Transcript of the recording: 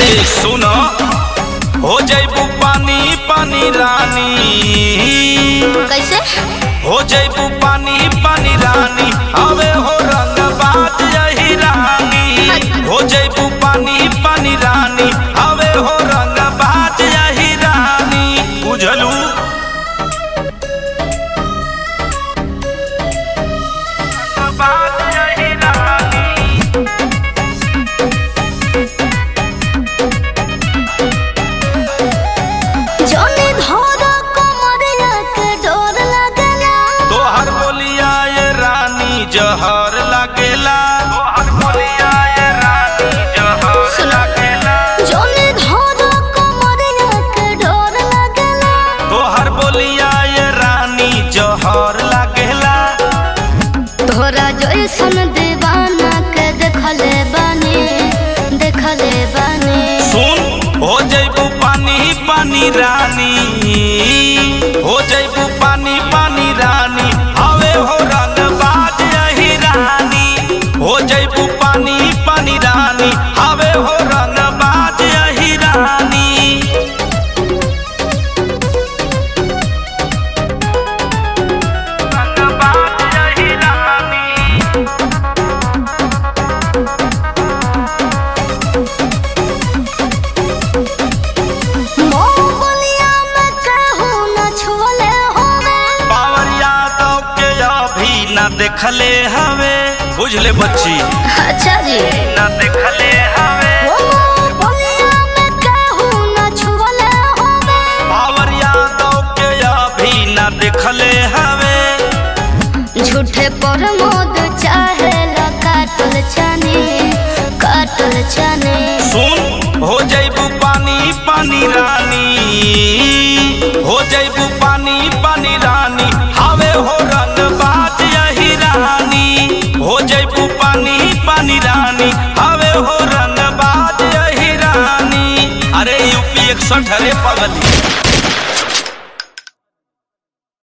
ए सुनो हो जैबू पानी पानी रानी कैसे हो जैबू पानी पानी रानी हवे हो रंग बाज यही रानी हो जैबू पानी पानी रानी हवे हो रंग बाज यही रानी बुझलू बाज यही रानी जोनी धोरा कमरिया के डोर लगला तोहर बोलिया ये रानी जहर लागेला तोहर बोलिया ये रानी जहर सुनो। लागेला जोनी धोरा कमरिया के डोर लगला तोहर बोलिया ये रानी जहर लागेला तोरा जैसन दीवाना के देखले बानी देखले बानी सुन हो जैबू पानी पानी रानी हो जैबू पानी पानी रानी हवे हो रंग बाज यही रानी हो जैबू पानी पानी रानी हवे हो रंग बाज यही रानी बाज यही रानी मोहलिया में कहू न छोले होवे पावर यादव के अभी न देखले हवे बुझले बच्ची अच्छा जी न देखले हवे ओ मोहलिया में कहू न छोले होवे पावर यादव के अभी न देखले हवे झूठे पर मोद चाहे ला काटल चने काटल चने सुन हो जैबू पानी पानी रानी हो जैबू पानी पानी रानी हवे हो रंग बाज यही रानी हो जैबू पानी पानी रानी हवे हो रंग बाज यही रानी अरे यूपी इकसठ अरे पगली